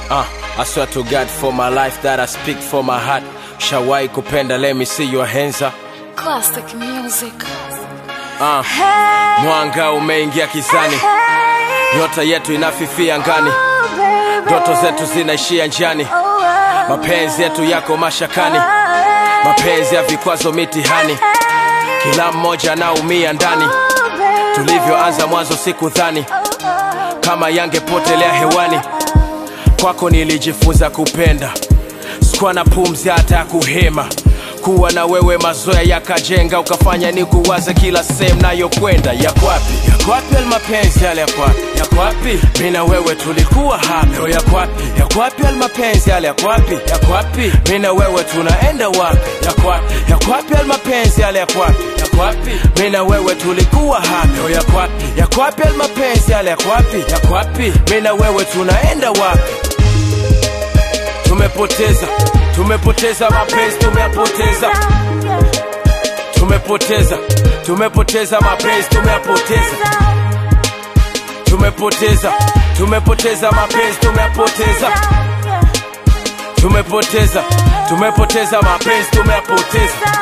Uh, I swear to God for my life that I speak for my heart. Shawai kupenda, let me see your hands up. Classic music. Uh, mwanga umeingia kizani, nyota yetu inafifia ngani, ndoto zetu zinaishia njiani, mapenzi yetu yako mashakani, mapenzi ya vikwazo mitihani, kila mmoja anaumia ndani. Tulivyoanza mwanzo sikudhani kama yangepotelea hewani, kwako nilijifunza kupenda, sikuwa na pumzi hata ya kuhema kuwa na wewe mazoea yakajenga ukafanya ni kuwaza kila sehemu nayokwenda yakwapi yakwapi almapenzi yale yakwapi yakwapi mi na wewe tulikuwa hapa leo yakwapi yakwapi almapenzi yale yakwapi yakwapi mi na wewe tunaenda wapi yakwapi yakwapi almapenzi yale yakwapi yakwapi mi na wewe tulikuwa hapa leo yakwapi yakwapi almapenzi yale yakwapi yakwapi mi na wewe tunaenda wapi tumepoteza tumepoteza mapenzi tumeyapoteza tumepoteza tumepoteza mapenzi tumeyapoteza tumepoteza tumepoteza mapenzi tumeyapoteza tumepoteza tumepoteza mapenzi tumeyapoteza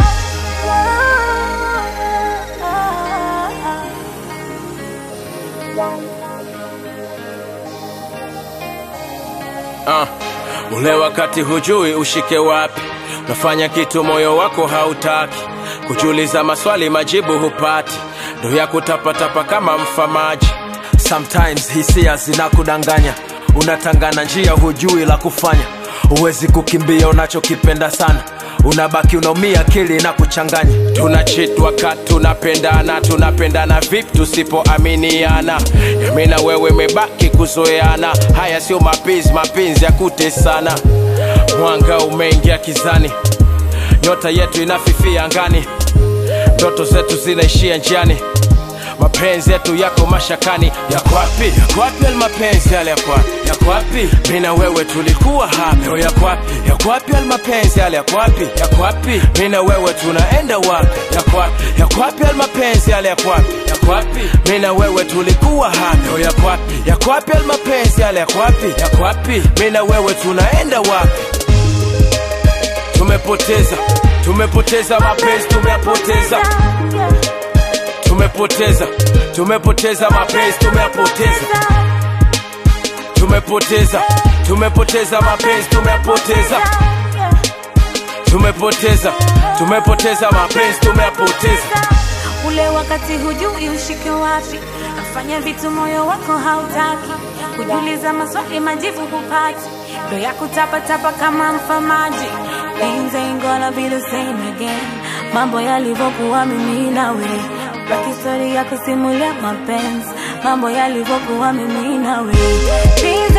uh, ule wakati hujui ushike wapi unafanya kitu moyo wako hautaki kujiuliza maswali majibu hupati ndo ya kutapatapa kama mfamaji sometimes hisia zinakudanganya unatangana njia hujui la kufanya huwezi kukimbia unachokipenda sana unabaki unaumia akili na kuchanganya tunachitwa ka tunapendana tunapendana vipi tusipoaminiana yami na wewe mebaki kuzoeana haya sio mapenzi mapenzi ya kutesana mwanga umeingia kizani nyota yetu inafifia angani ndoto zetu zinaishia njiani mapenzi yetu yako mashakani yakwapi yakwapi almapenzi yale yakwapi yakwapi mi na wewe tulikuwa hapa leo yakwapi yakwapi almapenzi yale yakwapi yakwapi mi na wewe tunaenda wapi yakwapi yakwapi almapenzi yale yakwapi yakwapi mi na wewe tulikuwa hapa leo yakwapi yakwapi almapenzi yale yakwapi yakwapi mi na wewe tunaenda wapi tumepoteza tumepoteza mapenzi tumeyapoteza tumepoteza tumepoteza mapenzi tumeyapoteza tumepoteza tumepoteza mapenzi tumeyapoteza tumepoteza tumepoteza mapenzi tumeyapoteza ule wakati hujui ushike wapi nafanya vitu moyo wako hautaki kujiuliza maswali majibu hupati ndo ya kutapatapa kama mfamaji Things ain't gonna be the same again mambo yalivyokuwa mimi nawe baki story ya kusimulia mapenzi mambo yalivyokuwa mimi nawe Things